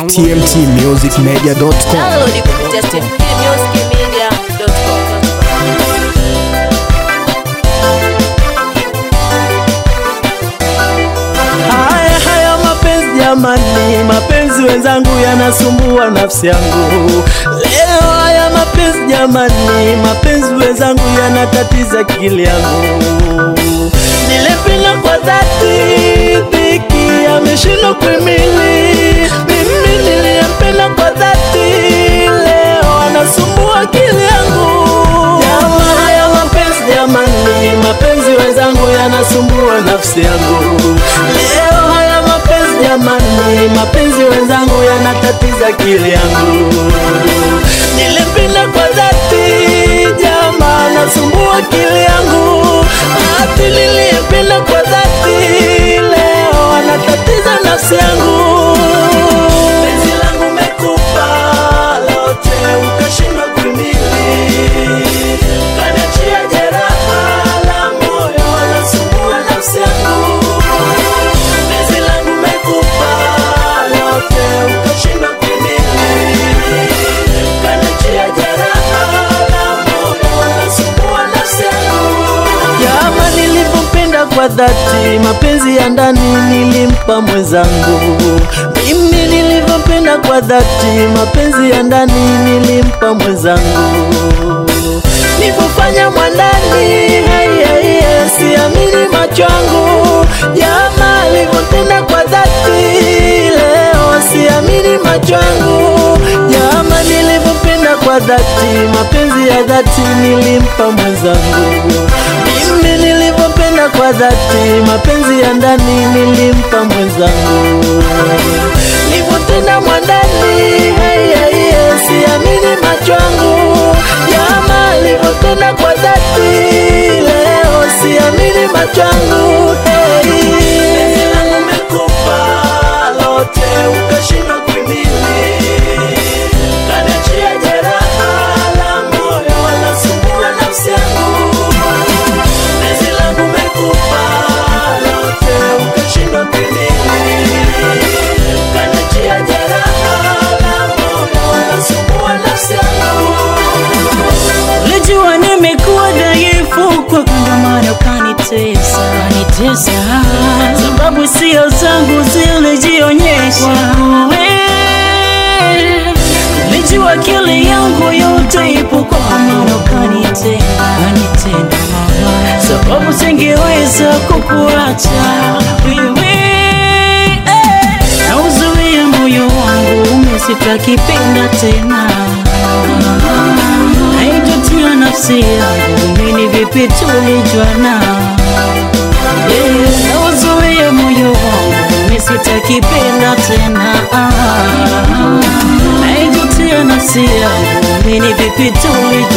tmtmusicmedia.com. Download kupitia tmtmusicmedia.com. Haya haya mapenzi jamani, mapenzi wenzangu yanasumbua nafsi yangu. Leo haya mapenzi jamani, mapenzi wenzangu yanatatiza akili yangu. Nilependa kwa dhati, dhiki ameshindwa kuhimili. Mimi niliyempenda kwa dhati, leo anasumbua akili yangu. Jamaa haya mapenzi jamani, mapenzi wenzangu yanasumbua nafsi yangu. Leo haya mapenzi jamani, mapenzi wenzangu yanatatiza akili yangu. Nilipenda kwa dhati, jamaa nasumbua akili yangu. Ati niliyependa kwa dhati, leo anatatiza nafsi yangu. Penzi langu mekupa lote, ukashindwa kuhimili. Kaniachia jeraha la moyo, anasumbua nafsi yangu. Penzi langu mekupa lote, ukashindwa kuhimili. Kaniachia jeraha la moyo, anasumbua nafsi yangu. Jama nilivyopenda kwa dhati, mapenzi ya ndani nilimpa mwenzangu. Mimi nilivyopenda kwa dhati, mapenzi ya ndani nilimpa mwenzangu. Nilivyofanya mwandani, hai, hai, hai, siamini macho yangu. Jama alivyopenda kwa dhati, leo siamini macho yangu. Jama nilivyopenda kwa dhati, mapenzi ya dhati nilimpa mwenzangu. Mimi nilivyopenda kwa dhati, mapenzi ya ndani nilimpa mwenzangu. Nilivyotenda mwandani, hai, hai, hai, siamini macho yangu. Jama nilivyotenda kwa dhati, leo siamini macho yangu. Hey. Penzi langu umekupa lote, ukashindwa kuhimili. Kaniachia jeraha la moyo, wanasumbua nafsi yangu. Penzi langu umekupa lote, ukashindwa kuhimili. Kaniachia jeraha la moyo, wanasumbua nafsi yangu. Ulijua nimekuwa dhaifu kwa ndio maana ukanitesa kanitesa, sababu sio zangu zilijionyesha. Wewe, Ulijua akili yangu yote ipo kwa maana ukanitenda kanitenda mama, sababu singeweza kukuacha wewe eh, na uzuia moyo wangu umesitakipenda tena haijutia nafsi yangu mini vipi tulijuana Yeah, na uzuia moyo wangu misitakipenda tena haijutia nafsi yangu mini vipi tulijuana